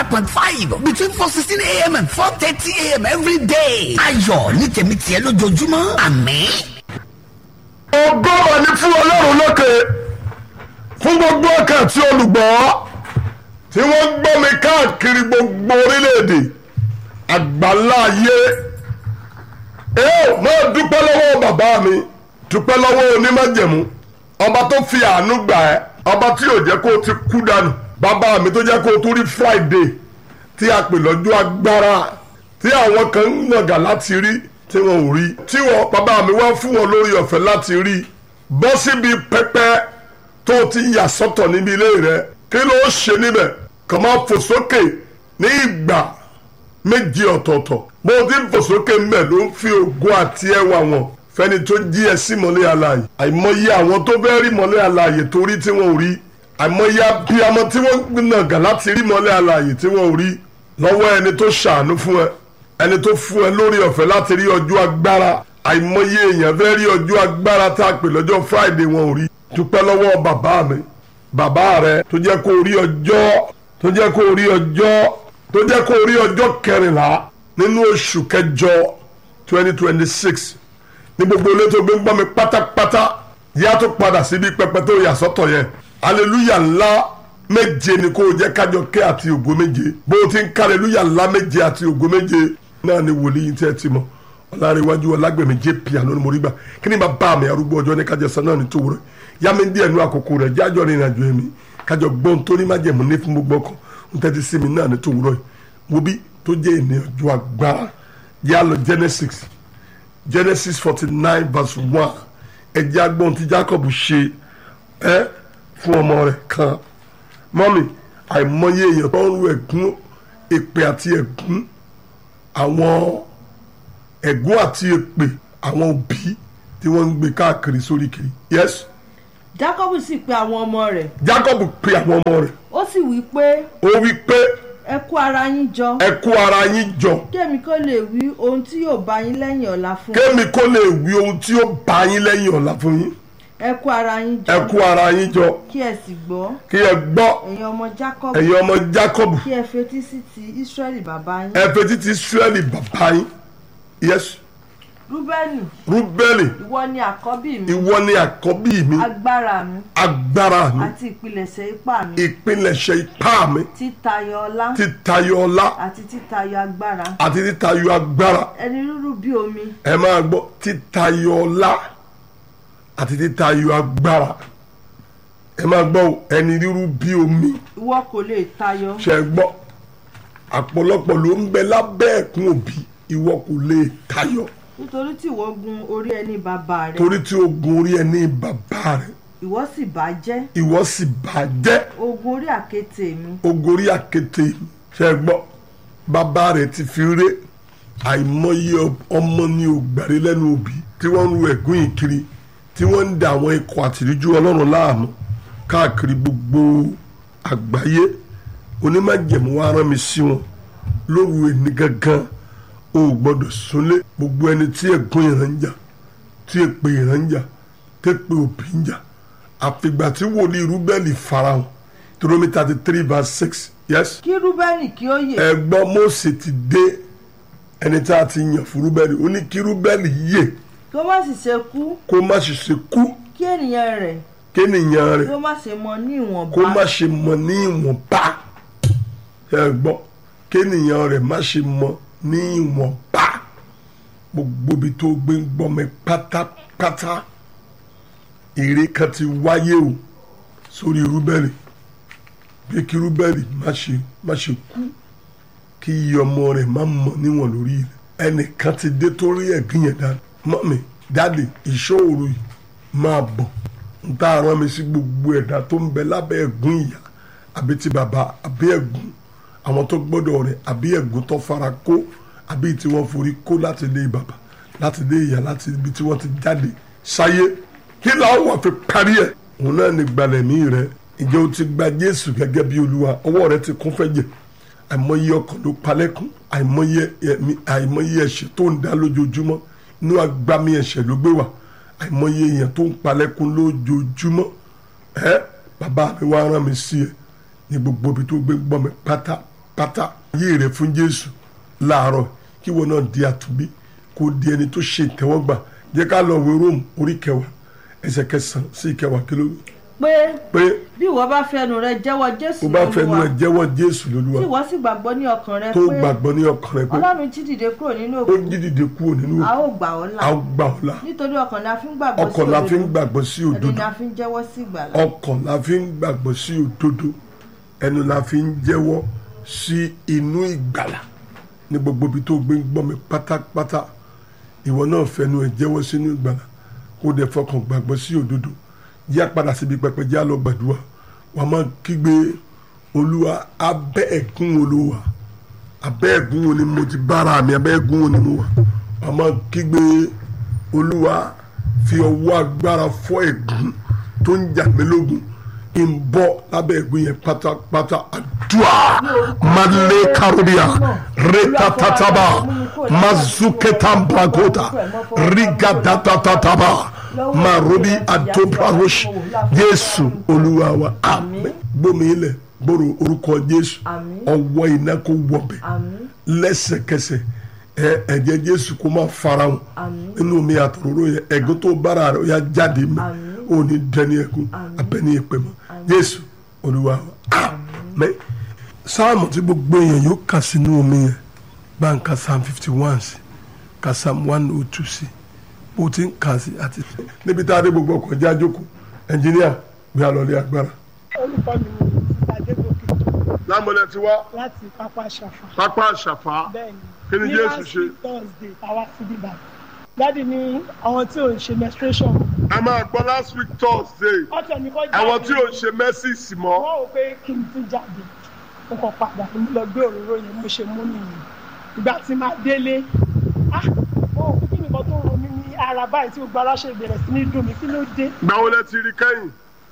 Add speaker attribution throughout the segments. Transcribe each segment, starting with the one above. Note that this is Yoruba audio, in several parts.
Speaker 1: point five between four sixteen a.m. and four thirty a.m. every day. ayọ̀ ní tèmi tiẹ̀ lójoojúmọ́ àmín.
Speaker 2: ògo wà ní fún ọlọ́run lókè fún gbogbo ọkàn tí olùgbọ́ tí wọ́n gbọ́ mi káàkiri gbogbo orílẹ̀-èdè àgbáńlá ayé ẹ ò máa dúpẹ́ lọ́wọ́ bàbá mi dúpẹ́ lọ́wọ́ onímájẹ̀mú ọba tó fi àánú gbà ẹ́ ọba tí yóò jẹ́ kó o ti kú dànù bàbá mi tó jẹ́ kó o tún rí Friday tí a pè lọ́jọ́ agbára tí àwọn kan ń nàgà láti rí tí wọn ò rí tí wọn bàbá mi wá fún wọn lórí ọ̀fẹ́ láti rí bọ́ síbi pẹpẹ tó o ti yà sọ́tọ̀ níbi ilé rẹ kí ló ṣe níbẹ̀ kàn máa fò sókè ní ìgbà méje ọ̀tọ̀ọ̀tọ̀ bó o ti ń fò sókè mbẹ̀ ló ń fi ògo àti ẹwà wọn fẹ́ni tó jí ẹ sí mọ́lẹ̀ alààyè àìmọye àwọn tó fẹ́ rí mọ́lẹ̀ alààyè torí tí wọn ò rí àìmọye abiyamọ tí wọ́n nàgà láti rí mọ́lẹ̀ alààyè tí wọn ò rí lọ́wọ́ ẹni tó ṣàánú fún ẹ ẹni tó fún ẹ lórí ọ̀fẹ́ láti rí ọjọ́ agbára àìmọye èèyàn fẹ́ rí ọjọ́ agbára tá a pè lọ́jọ́ Friday wọn ò rí dúpẹ́ lọ́wọ́ bàbá mi bàbá rẹ tó jẹ́ kó rí ọjọ́ tó jẹ́ kó rí ọjọ́ tó jẹ́ kó rí ọjọ́ kẹrìnlá nínú oṣù kẹjọ twenty twenty six ní gbogbo ilé tó gbé ń gbọ́ mi pátápátá yá tó padà síbi pẹpẹ tó yà sọ́tọ̀ yẹn aleluya ńlá méje ni kó o jẹ́ kájọ kẹ́ àti ògo méje bó o ti ń ká aleluya ńlá méje àti ògo méje náà ni wòlíì tí ẹ ti mọ̀ ọ̀làríwájú ọ̀làgbẹ̀mí jp àlónì mo rí gbà kí ni bàbá mi arúgbó ọjọ́ ní kájọ sọ náà ní tòwúrọ̀ yá mi díẹ̀ nú àkókò rẹ̀ jájọ́ ní ìrìnàjò ẹ̀mí kájọ gbọ́n tó ní májẹ̀mú ní fún gbogbo ọkàn ń tẹ́tí sí mi náà ní tòwúrọ̀ yìí wo bí tó jẹ́ ìní ọjọ́ agbára yá lọ Genesis Genesis forty nine verse one ẹ̀jẹ̀ agbọ́n tí Jacob ṣe ẹ́ fún ọmọ rẹ̀ kan mọ́mì àìmọye èèyàn tó ń ru ẹ̀gún èpè àti ẹ̀gún àwọn ẹ̀gún àti èpè àwọn òbí tí wọ́n ń gbé káàkiri sórí kiri yes
Speaker 3: Jákọ́bù sì pe àwọn ọmọ rẹ̀
Speaker 2: Jacob pe àwọn ọmọ rẹ̀
Speaker 3: ó sì wí pé
Speaker 2: ó wí pé
Speaker 3: ẹ kó ara yín jọ
Speaker 2: ẹ kó ara yín jọ
Speaker 3: kémi kó lè wí ohun tí yóò bá yín lẹ́yìn ọ̀la fún
Speaker 2: kémi kó lè wí ohun tí ó bá yín lẹ́yìn ọ̀la fún yín
Speaker 3: ẹ kó ara yín
Speaker 2: ẹ
Speaker 3: jọ
Speaker 2: kó ara yín jọ
Speaker 3: kí ẹ sì gbọ́
Speaker 2: kí ẹ gbọ́
Speaker 3: ẹ̀yin ọmọ Jákọ́bù
Speaker 2: ẹ̀yin ọmọ Jacob
Speaker 3: kí ẹ fetí sí ti Ísírẹ́lì bàbá yín
Speaker 2: ẹ fetí ti Israẹli bàbá yín yes
Speaker 3: Rúbẹ́nì
Speaker 2: Rúbẹ́lì
Speaker 3: ìwọ ni àkọ́bí mi
Speaker 2: ìwọ ni àkọ́bí mi
Speaker 3: agbára mi
Speaker 2: agbára mi
Speaker 3: àti ìpilẹ̀ṣẹ̀ ipá mi
Speaker 2: ìpilẹ̀ṣẹ̀ ipá mi
Speaker 3: títayọ ọlá
Speaker 2: títayọ ọlá
Speaker 3: àti títayọ agbára
Speaker 2: àti títayọ agbára
Speaker 3: ẹni rúrú bí omi
Speaker 2: ẹ máa gbọ́ títayọ ọlá àti títayọ agbára ẹ máa gbọ́ o, ẹni rírú bí omi
Speaker 3: ìwọ kò lè tayọ
Speaker 2: ṣe é gbọ́ àpọ̀lọpọ̀ ló ń bẹ lábẹ́ ẹ̀kún òbí ìwọ kò lè tayọ
Speaker 3: nítorí tí ìwọ gun orí ẹni bàbá rẹ
Speaker 2: torí tí ogun orí ẹni bàbá rẹ
Speaker 3: ìwọ sì bàjẹ́
Speaker 2: ìwọ sì bàjẹ́
Speaker 3: ogun orí àkéte mi
Speaker 2: ogorí àkété ṣe é gbọ́ bàbá rẹ̀ ti fi ré àìmọye ọmọ ní ògbàrí lẹ́nu òbí tí wọ́n ń ru ẹ̀gún yìí kiri tí wọ́n ń da àwọn ikọ̀ àtìríjú ọlọ́run láàmú káàkiri gbogbo àgbáyé onímọ̀jẹ̀mú wa rán mi sí wọn lóru ẹni gangan o ò gbọ́dọ̀ súnlé gbogbo ẹni tí ẹ̀gún ìran ń jà tí èpè ìran ń jà tẹ́pẹ́ òbí ń jà àfìgbà tí wòlíì rúbẹ́lì farahàn Deuteronomy thirty three verse six yes
Speaker 3: kí Rúbẹ́nì kí ó yè
Speaker 2: ẹgbọ́n Mósè ti dé ẹni tá a ti yàn fún rúbẹ́lì ó ní kí rúbẹ́lì yè
Speaker 3: kí ó má sì ṣe kú
Speaker 2: kó má ṣe ṣe kú
Speaker 3: kí ènìyàn rẹ̀
Speaker 2: kéènìyàn
Speaker 3: kí
Speaker 2: rẹ̀
Speaker 3: ó má ṣe mọ ní
Speaker 2: kó má
Speaker 3: ìwọ̀nba
Speaker 2: ṣe mọ ní ìwọ̀nba ẹgbọ́n kéènìyàn rẹ̀ má ṣe mọ ní ìwọ̀nba gbogbo ibi tó gbé ń gbọ́ mi pátápátá èrè kan ti wáyé o sórí rúbẹ́lì bí kí rúbẹ́lì má ṣe má ṣe kú kí iye ọmọ rẹ̀ má mọ̀ níwọ̀n lórí rẹ̀ ẹnìkan ti dé torí ẹ̀gbìn yẹn dáadáa mọ́mi dáàdì ìṣòro yìí máa bọ̀ n tá a rán mi sí gbogbo ẹ̀dá tó ń bẹ lábẹ́ ẹ̀gún ìyá àbí ti bàbá àbí ẹ̀gún àwọn tó gbọ́dọ̀ rẹ̀ àbí ẹ̀gún tó fara kó àbí tí wọ́n forí kó láti ilé bàbá láti ilé ìyá láti ibi tí wọ́n ti jáde sáyé kí làwọn wà fi parí ẹ̀ òun náà ní gbalẹ̀mí rẹ̀ ìjẹ́ o ti gba Jésù gẹ́gẹ́ bí Olúwa ọwọ́ rẹ̀ ti kún fẹ́jẹ̀ àìmọye ọkàn ló palẹ́kún àìmọye ẹ̀mí àìmọye ẹ̀ṣẹ̀ tó ń dá lójoojúmọ́ inú agbami ẹ̀ṣẹ̀ ló gbé wà àìmọye èèyàn tó ń palẹ́kún lójoojúmọ́ ẹ bàbá mi wá rán mi sí ẹ ní gbogbo ibi tó gbé gbọ́ mi pátá pátápátá ayé rẹ fún jésù láàárọ̀ kí wọn náà di àtúnbí kó di ẹni tó ṣe ìtẹ́wọ́gbà jẹ́ ká lọ wé róòmù orí kẹwàá ẹsẹ̀ kẹsàn-án sí ìkẹwàá kí ló wí.
Speaker 3: pé
Speaker 2: pé
Speaker 3: bí ìwọ bá fẹnu rẹ jẹ́wọ́ jésù
Speaker 2: o bá fẹnu ẹ jẹ́wọ́ jésù lólúwa
Speaker 3: tí ìwọ sì gbàgbọ́ ní ọkàn rẹ
Speaker 2: tó
Speaker 3: pé
Speaker 2: gbàgbọ́ ní ọkàn rẹ pé
Speaker 3: ọlọ́run jí dìde kúrò nínú
Speaker 2: ó
Speaker 3: òkú
Speaker 2: jí dìde kúrò nínú
Speaker 3: a
Speaker 2: òkú
Speaker 3: ó gbà ọ́ là
Speaker 2: a ó gbà ọ́ là
Speaker 3: nítorí ọkàn la fi ń gbàgbọ́ sí
Speaker 2: ọkàn la fi ń
Speaker 3: òdodo
Speaker 2: gbàgbọ́ sí
Speaker 3: ẹni
Speaker 2: òdodo
Speaker 3: la fi ń jẹ́wọ́ sí ìgbàlà
Speaker 2: ọkàn la fi ń gbàgbọ́ sí òdodo ẹnu la fi ń jẹ́wọ́ sí inú ìgbàlà ní gbogbo ibi tó gbé ń gbọ́ mi pátápátá ìwọ náà fẹnu ẹ jẹ́wọ́ sínú ìgbàlà kó dẹ̀ fọkàn gbàgbọ́ sí òdodo yá padà síbi pẹpẹ já lọ gbàdúrà wà á máa kígbe olúwa abẹ́ ẹ̀gún olúwa abẹ́ ẹ̀gún wo ni mo ti bára mi abẹ́ ẹ̀gún wo ni mo wà wà á máa kígbe olúwa fi ọwọ́ agbára fọ́ ẹ̀gún tó ń jà mí lógun ń bọ́ lábẹ́ ẹ̀gún yẹn pátápátá àdúrà malé karodia retatataba mazuketambragota rigadatataba marobi adobrarosh jésù olúwa wa àmín gbómi ilẹ̀ gbòòrò orúkọ jésù
Speaker 3: Àmín.
Speaker 2: ọwọ́ iná kó wọbẹ̀
Speaker 3: àmín
Speaker 2: lẹ́sẹ̀kẹsẹ̀ ẹ ẹ̀jẹ̀ jésù kó máa farahàn
Speaker 3: Àmín.
Speaker 2: nínú mi àtòróró yẹn ẹ̀gún tó bára rẹ̀ ó yá jáde mi
Speaker 3: Àmín.
Speaker 2: ò ní dẹni ẹ̀gún abẹ́ni ìpè mọ́ jésù olúwa wa àmín. sáàmù tí gbogbo èèyàn yóò kà sínú omi yẹn bá ń ka psalm fifty one sí ka psalm one oh two sí bó ti ń kà sí àti. níbi tá a dé gbogbo ọkọ̀ já jókòó ẹnjìníà gbé àlọ́lé agbára.
Speaker 4: orúkọ mi ni mrs adégòkè
Speaker 2: lámọ̀lẹ́ ti wá
Speaker 4: láti pápá ṣàfà
Speaker 2: pápá àṣàfà
Speaker 4: bẹ́ẹ̀ni
Speaker 2: Kí ni
Speaker 4: ní
Speaker 2: Jésù
Speaker 4: last
Speaker 2: ṣe?
Speaker 4: week thursday àwa sí bíbá dáàdi ní àwọn tí ò ń ṣe menstruation
Speaker 2: a máa gbọ́ last week thursday
Speaker 4: ọ̀tọ̀ ní kọ́ jáde
Speaker 2: àwọn tí ò ń ṣe mẹ́sìsì mọ́
Speaker 4: wọ́n wò pé kí n tún jáde mo kàn padà mo lọ gbé òróró yẹn mo ṣe mú nìyẹn ìgbà tí máa délé ah mo rò pé kí nìkan tó ro mí ní ara báyìí tí gbogbo ara ṣe bẹ̀rẹ̀ sí ní dùn mí kí ló dé
Speaker 2: gbàwó lẹ ti rí kẹ́yìn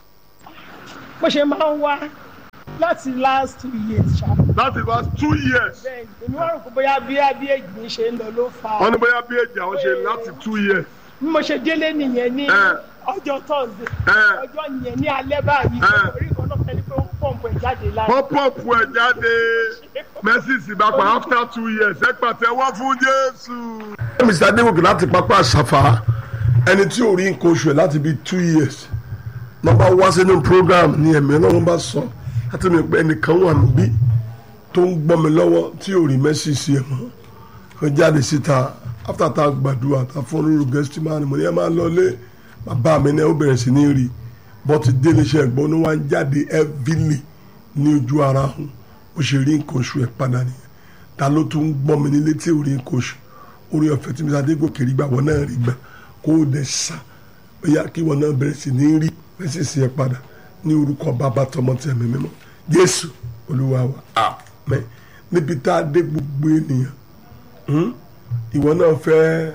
Speaker 4: bó ṣe máa ń wá láti last two years ṣá
Speaker 2: láti last two years
Speaker 4: bẹ́ẹ̀ èmi wá rò pé bóyá bí bí èjì mi ṣe ń lọ ló fa
Speaker 2: wọ́n ní bóyá bí èjì àwọn ṣe láti two years
Speaker 4: bí mo ṣe délé nìyẹn ní
Speaker 2: Eh.
Speaker 4: ọjọ́ thursday
Speaker 2: Eh.
Speaker 4: ọjọ́ yẹn ní alẹ́ báyìí
Speaker 2: Eh.
Speaker 4: orí kan náà fẹ́ni pé ó ń pọ̀npọ̀ ẹ̀ jáde lára
Speaker 2: wọ́n pọ̀pù ẹ̀ jáde mẹ́sìsì bá pa after two years ẹ pàtẹ́wọ́ fún jésù. mr adéwòkè láti pápá àṣàfà ẹni tí ò rí nǹkan oṣù ẹ̀ láti bíi two years nọmba wá sínú program ní ẹ̀mí ọlọ́run bá sọ láti mi pé ẹnìkan wà níbí tó ń gbọ́ mi lọ́wọ́ tí ò rí mẹ́sìsì ẹ̀ mọ́ ó jáde síta after tá a gbàdúrà tá a fún olórí gẹ́sítì máa ní mo ní ẹ máa lọ lé bàbá mi náà ó bẹ̀rẹ̀ sí ní rí bọ́tí délé iṣẹ́ ẹ̀gbọ́n ní wọ́n á jáde heavily ní ojú ara hùn ó ṣe rí nǹkan oṣù ẹ̀ padà nìyẹn ta ló tún ń gbọ́ mi nílé tí ò rí nǹkan oṣù orí ọ̀fẹ́ tí mr adégòkè rí gbà wọ́n náà rí gbà kó o dẹ̀ sà bóyá kí wọ́n náà bẹ̀rẹ̀ sí ní rí bẹ́ẹ̀ sì ẹ̀ padà ní orúkọ bàbá tọmọ tí ẹ̀mí mímọ́ jésù olúwa wa àmín níbi tá a dé gbogbo ènìyàn hmm? ìwọ náà fẹ́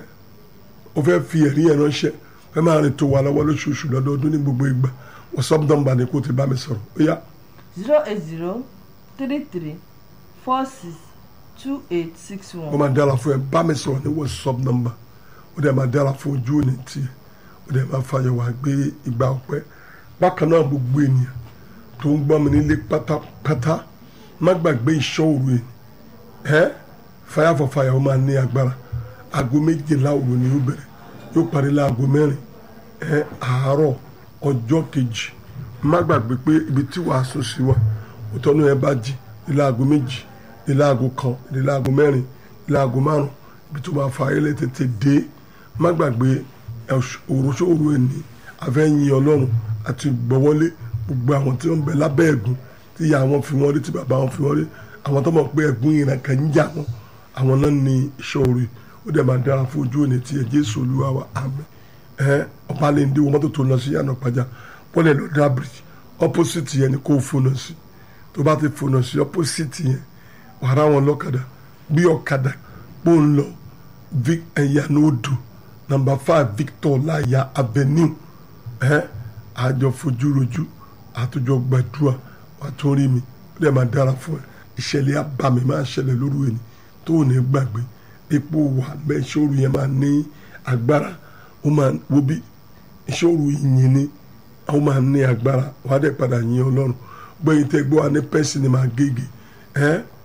Speaker 2: o fẹ́ fi ẹ̀rí ẹ̀ ránṣẹ́ fẹ́ máa rìn tó wà lọ́wọ́ lóṣooṣù lọ́dọọdún ní gbogbo ìgbà wọ́sọ́p nọ́mbà ni kò ti bá mi sọ̀rọ̀ ó yá
Speaker 3: zero eight zero three three four six two eight six
Speaker 2: ó
Speaker 3: one.
Speaker 2: máa dára fún ẹ bá mi sọ̀rọ̀ ní wọ́sọ́p nọ́mbà ó dẹ̀ máa dára fún ojú òní tiẹ̀ ó dẹ̀ máa fàyọ̀ wá gbé ìgbà ọ̀pẹ́ bákan náà gbogbo ènìyàn tó ń gbọ́ mi nílé pátápátá má gbàgbé ìṣọ́ òru ẹ̀ ẹ́ fire for fire ó máa ní agbára aago méjìlá òru ni ó bẹ̀rẹ̀ yóò parí láago mẹ́rin ẹ́ àárọ̀ ọjọ́ kejì má gbàgbé pé ibi tí wàá sùn sí wa òtọ́nú ẹ bá jí ilé aago méjì ilé aago kan ilé aago mẹ́rin ilé aago márùn ibi tó máa fa ayẹlẹ tètè dé má gbàgbé òròṣòro ẹni afẹ́yìn ọlọ́run àti gbọ́wọ́lé gbogbo àwọn tí wọ́n bẹ lábẹ́ ẹ̀gún tí ìyá wọn fi wọ́n rí tí bàbá wọn fi wọ́n rí àwọn tó mọ̀ pé ẹ̀gún ìran kan ń jà wọn àwọn náà ní ìṣòro ó dẹ̀ máa dára fún ojú òní tiẹ̀ jésù olúwa wa àmín ẹ ọba lè ń dé wọn mọ́tò tó lọ sí yànnà pàjá bọ́lẹ̀ lọ dá bridge opposite yẹn ni kò fónà sí tó bá ti fónà sí opposite yẹn wàrà wọn lọ́kadà bí ọ̀kadà pò ń lọ ẹ̀yànà odò number five victor láyà avenue ẹ àjọ fojúrojú àtúnjọ gbàdúrà wà tó rí mi ó dẹ̀ máa dára fún ẹ ìṣẹ̀lẹ̀ abàmì máa ṣẹlẹ̀ lóru ẹni tó ò ní gbàgbé epo wà bẹ́ẹ̀ ìṣòro yẹn máa ní agbára ó máa wo bí ìṣòro ìyìn ni ó máa ní agbára wà á dẹ̀ padà yin ọlọ́run gbẹ̀yìn tẹ́ gbọ́ wa ní pẹ́sì ni máa gègé ẹ́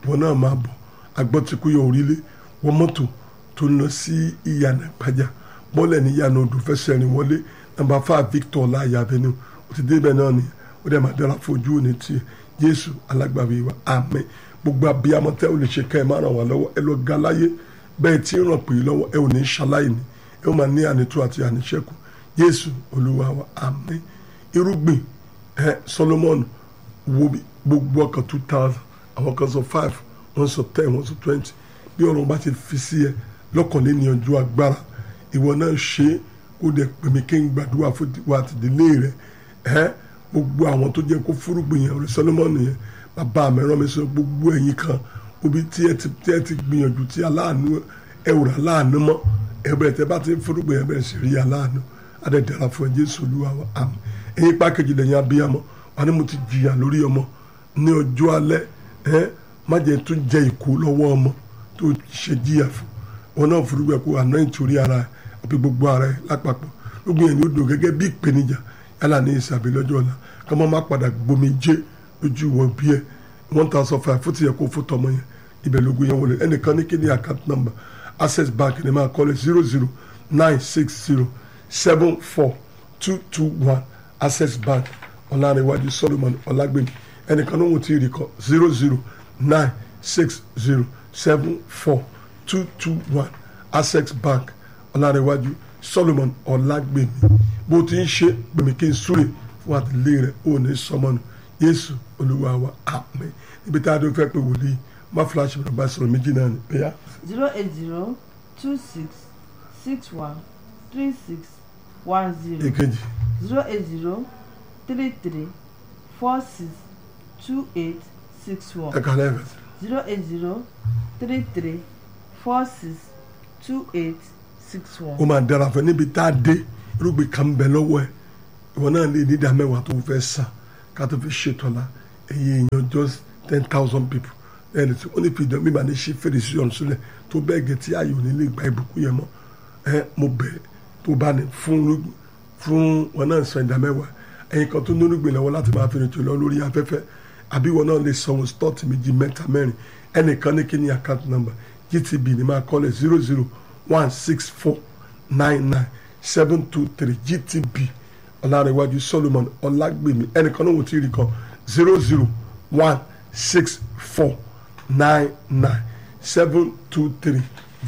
Speaker 2: wọn náà máa bọ̀ agbọ́tikúyọ̀ orílẹ̀ wọ́n mọ́tò tó ń lọ sí ìyànà ìpájà bọ́ọ̀lẹ̀ ní ìyànà odò fẹsẹ̀ rìn wọlé nàmbà fáà Victor láàyè avenue ó ti débẹ̀ náà nìyẹn ó dẹ̀ máa dára fojú òní tiẹ̀ Jésù alágbàwí wa àmín gbogbo abiyamọ tẹ́ ò lè ṣe ká ẹ máa ràn wá lọ́wọ́ ẹ lọ ga láyé bẹ́ẹ̀ tí ń ràn pè é lọ́wọ́ ẹ ò ní ṣaláì ní ẹ ó máa ní ànító àti àníṣẹ́kù Jésù Olúwa wa àmín irúgbìn ẹ Solomon wo bí gbogbo ọkàn two thousand àwọn kan sọ five wọ́n sọ ten wọ́n sọ twenty bí ọ̀rọ̀ bá ti fi sí ẹ lọ́kànléní ọjọ́ agbára ìwọ náà ṣe é kó dẹ̀ pèmí kí n gbàdúrà fún wa àtìdílé rẹ ẹ gbogbo àwọn tó jẹ́ kó fúrúgbìn yẹn ọ̀rẹ́ Solomon yẹn bàbá mi rán mi sọ gbogbo ẹ̀yin kan obi tí ẹ ti tí ẹ ti gbìyànjú tí aláàánú ẹ wùrà aláàánú mọ́ ẹ bẹ̀rẹ̀ tẹ bá ti ń fúrúgbìn yẹn bẹ̀rẹ̀ sí rí aláàánú adẹ̀dẹ̀ra fún ẹ Jésù Olúwa wa àmín ẹ̀yin pákéjì lẹ́yìn abiyamọ wà ní mo ti jìyà lórí ọmọ ní ọjọ́ alẹ́ ẹ má jẹ́ tó jẹ ìkó lọ́wọ́ ọmọ tó ṣe jìyà fún wọn náà fúrúgbìn kó àná ìtòrí ara ẹ àbí gbogbo ara ẹ lápapọ̀ gbogbo yẹn ni ó dùn gẹ́gẹ́ bí ìpèníjà yálà ní ìsàbí lọ́jọ́ ọ̀la kọ́mọ́ má padà gbomi jẹ́ lójú wọn bí ẹ one thousand five fún ti yẹ kó fún tọmọ yẹn ibẹ̀ lógún yẹn wọlé ẹnìkan ní kí ni account number access bank ni máa kọ́lé zero zero nine six zero seven four two two one access bank ọ̀làníwájú solomon ọ̀làgbẹ̀mí ẹnìkan ló ń tí ì rí kọ zero zero nine six zero seven four two two one access bank ọ̀làníwájú solomon ọ̀làgbẹ̀mí bó ti ń ṣe gbẹ̀mí kí n súre fún àtìlẹ́yìn rẹ̀ ó ní sọmọnù yéésù olúwa wa àmín ibi tá a dún fẹ́ pé wòlíì má fúláṣí mi bá sọ̀rọ̀ méjì náà ni bẹ́yà.
Speaker 3: zero eight zero two six six one three six one zero
Speaker 2: èkejì
Speaker 3: zero eight zero three three four six two eight six one
Speaker 2: ẹ̀ka lẹ́ẹ̀kan sí.
Speaker 3: zero eight zero three three four six two eight six one.
Speaker 2: ó máa dára fún ẹ níbi tá a dé irúgbìn kan bẹ lọ́wọ́ ẹ ìwọ náà lè ní ìdá mẹ́wàá tó fẹ́ san ká tó fi ṣètò la èyí èèyàn just ten thousand people ẹni tí wọ́n ní fi ìdán bíbá ní ṣe fèrèsé ọ̀run sílẹ̀ tó bẹ́ẹ̀ gẹ̀ tí ayò ní lè gba ìbùkún yẹn mọ́ ẹ mo bẹ̀ tó bá ní fún irúgbìn fún wọn náà san ìdá mẹ́wàá ẹ̀yin kan tó ní irúgbìn lọ́wọ́ láti máa fi rìntì lọ lórí afẹ́fẹ́ àbí wọn náà lè sanwó stọ́ọ̀tì méjì mẹ́ta mẹ́rin ẹnìkan ní kí ni account number gtb ní máa kọ́lẹ̀ zero zero one six four nine nine seven two three gtb ọ̀làrẹ̀wájú solomon ọ̀làgbèmí ẹnìkan náà wò tí ì rí kan zero zero one six four nine nine seven two three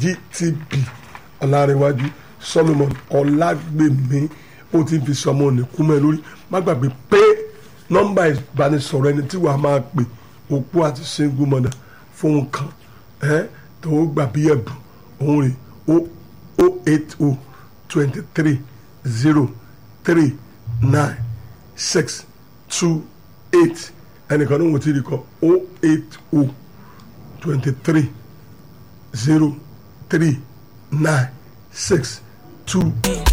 Speaker 2: gtb ọ̀làrẹ̀wájú solomon ọ̀làgbèmí ó ti fi sọmọ òní kú mẹ́ lórí má gbàgbé pé nọ́mbà ìbánisọ̀rọ̀ ẹni tí wàá máa pè òpó àti single mother fóun kan ẹ tó gbà bí ẹ̀bùn òun rè o o eight o twenty three zero three nine six two eight ẹnìkan ní wọ́n ti rí kọ o eight o twenty three zero three nine six two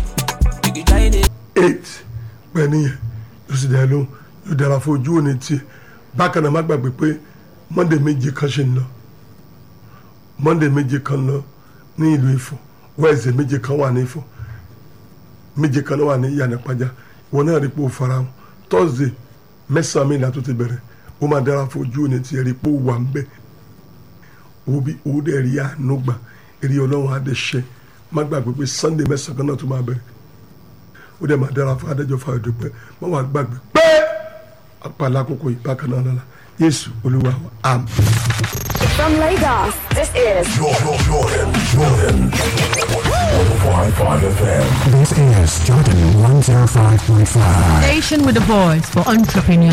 Speaker 2: eight pẹ̀lú yẹn yóò sì dáa lóhùn yóò dára fún ojú òní tiẹ̀ bákan náà má gbàgbé pé monday méje kan ṣe ń lọ monday méje kan lọ ní ìlú Ifọ̀ wednesday méje kan wà ní Ifọ̀ méje kan náà wà ní ìyànàpájà ìwọ náà rí pé ó fara hàn thursday mẹ́sàn-án mi ìlà tó ti bẹ̀rẹ̀ ó máa dára fún ojú òní tiẹ̀ rí pé ó wà ń bẹ̀ owó bí owó dẹ̀ rí àánú gbà èrè ọlọ́run á dẹ̀ ṣe má gbàgbé pé sunday mẹ́sàn-án kan náà tó máa bẹ̀rẹ̀ ó dẹ̀ máa dára fún adájọ́ fún àdúpẹ́ má wàá gbàgbé pé apàlà àkókò yìí bákan náà lọ́la yéésù olúwa wa àmín.
Speaker 5: From Lagos, this is
Speaker 6: Jordan, Jordan, Jordan. 105.5 FM.
Speaker 7: This is Jordan 105.5.
Speaker 8: Station with a voice for entrepreneurs.